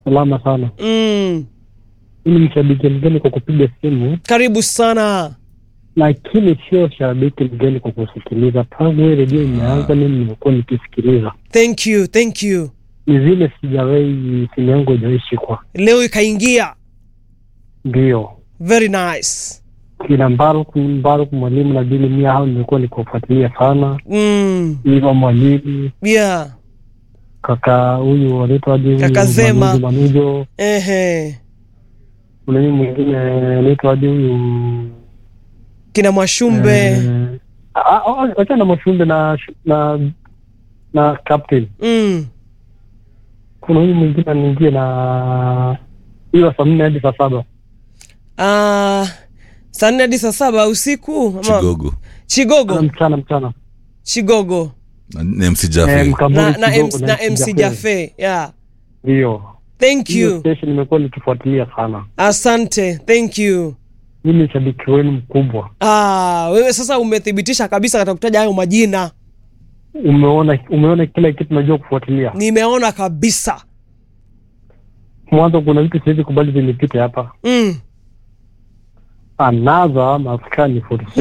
Salama sana. mm. Mimi ni mshabiki mgeni kwa kupiga simu, karibu sana lakini sio shabiki mgeni kwa kusikiliza. Tangu hii redio imeanza, mimi nimekuwa nikisikiliza. thank you thank you Ni vile sijawahi, simu yangu haijawahi shikwa. leo ikaingia Ndio very nice kina Mbaruk, Mbaruk mwalimu na Bili Mia, hao nimekuwa nikiwafuatilia sana. mm. Iva mwalimu, yeah kaka huyu wanaitwaje huyu Kaka Zema. Manujo, Manujo. Ehe. Kuna huyu mwingine anaitwaje huyu kina mwashumbe eh, ah, ah, wacha na Mashumbe na na na captain mm. kuna huyu mwingine anaingia na hiyo saa nne hadi saa saba Ah, saa nne hadi saa saba usiku ama- Chigogo na chigogo mchana mchana chigogo na na MC Eh, Jaffe. Mkamburi na, na, Kidogo MC, na MC Jafe yeah. ndio thank hiyo you station nimekuwa nikifuatilia sana asante thank you mimi ni shabiki wenu mkubwa ah, wewe sasa umethibitisha kabisa katika kutaja hayo majina umeona umeona kila kitu najua kufuatilia nimeona kabisa mwanzo kuna vitu siwezi kubali vinipite hapa mm. anadha maskani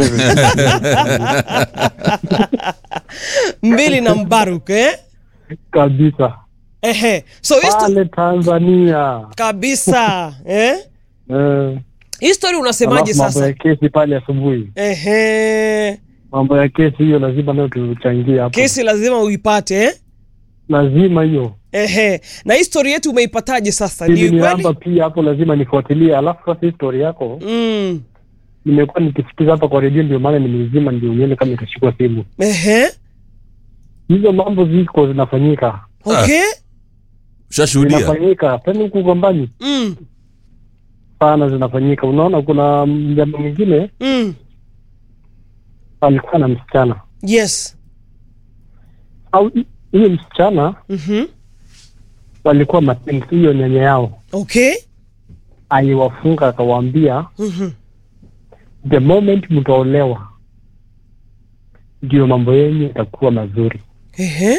47 mbili na mbaruk eh? kabisa Ehe. so hii sto- pale tanzania kabisa eh? eh, hii story unasemaje alafu mambo sasa ya kesi pale asubuhi Ehe. mambo ya kesi hiyo lazima nayo tuchangie hapo kesi lazima uipate eh? lazima hiyo Ehe. na hii story yetu umeipataje sasa ni ili kweli namba pia hapo lazima nifuatilie alafu sasa hii story yako mm. nimekuwa nikisikiza hapa kwa redio ndio maana nimeizima ndio nione kama itashikwa simu Ehe. hizo mambo ziko zinafanyika okay Ushashuhudia? zinafanyika tena huku gombani mm. sana zinafanyika unaona kuna mjama mwingine Mm. alikuwa na msichana yes au hiyo msichana mm-hmm. walikuwa mapenzi hiyo nyanya yao okay aliwafunga akawaambia mm-hmm. the moment mtaolewa ndio mambo yenyu itakuwa mazuri Ehe.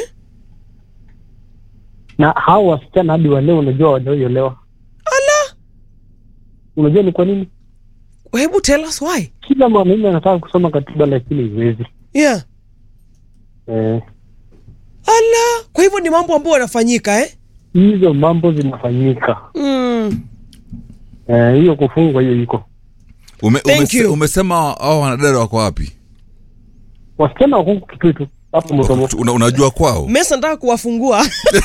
na hao wasichana hadi waleo unajua hawajaolewa ala unajua ni kwa nini hebu tell us why kila mwanaume anataka kusoma katiba lakini iwezi yeah eh, ala kwa hivyo ni mambo ambayo yanafanyika eh? hizo mambo zinafanyika mm. Eh, hiyo kufungwa hiyo iko Ume, Thank umese, you. umesema hao wanadada wako wapi? wasichana wakungu kitui tu hapo mtomo Una, unajua kwao? mesa nataka kuwafungua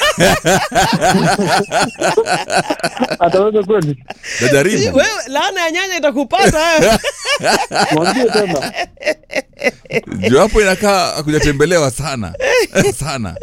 ataweza kweli Najaribu. wewe laana ya nyanya itakupata wewe. mwambie tena Juu hapo inakaa hakujatembelewa sana. sana.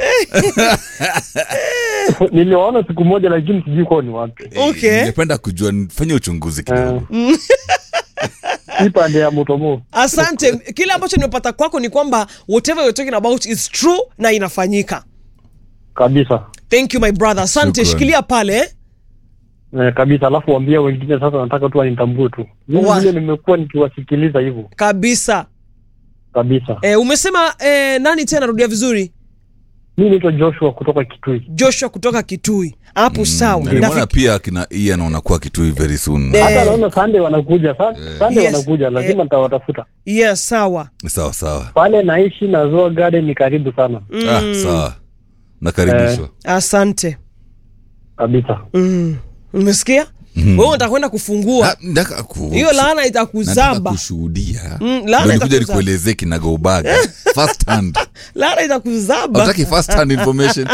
niliwaona siku moja lakini sijui kwao ni wapi Okay. Ningependa kujua nifanye uchunguzi kidogo. hii pande ya mutomo asante kile ambacho nimepata kwako ni kwamba whatever you're talking about is true na inafanyika kabisa thank you my brother asante Shukran. shikilia pale eh? eh, kabisa alafu waambia wengine sasa nataka tu wanitambue tu mimi Wa- vile nimekuwa nikiwasikiliza hivyo kabisa kabisa eh, umesema eh, nani tena rudia vizuri mi naitwa joshua kutoka kitui joshua kutoka kitui hapo sawa Na nimeona Nafiki- pia kina Ian wanakuwa kitui very soon. Eh. hata naona sande wanakuja Sa- sande Yes. wanakuja lazima nitawatafuta yes sawa Sawa sawa. pale naishi na zoa garden ni karibu sana Ah, sawa. Nakaribishwa. asante kabisa mm. umesikia wewe unataka kwenda kufungua Ah, nataka ku- hiyo laana nataka itakuzaba kushuhudia Mm, laana Ndio nikuja itakuzaba. nikuelezee kinagaubaga first hand laana itakuzaba Hautaki first hand information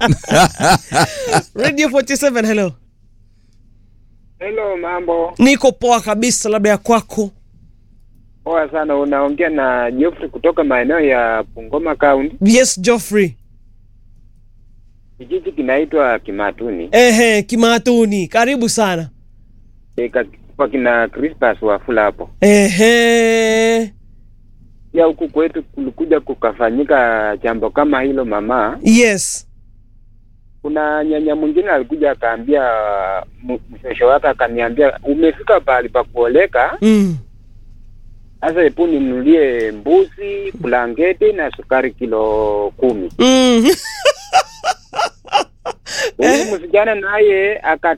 radio 47 hello Hello, mambo niko poa kabisa labda ya kwako poa sana. Unaongea na Geoffrey kutoka maeneo ya Bungoma County. yes joffrey Kijiji kinaitwa Kimatuni ehe kimatuni karibu sana e, ka- kwa kina Crispas Wafula hapo. ehe Ya huku kwetu kulikuja kukafanyika jambo kama hilo mama. yes Kuna nyanya mwingine alikuja akaambia m- mshosho wake akaniambia, umefika pahali pa kuoleka mm. sasa, hebu ninunulie mbuzi, blanketi na sukari kilo kumi. Mm. huyu msichana naye aka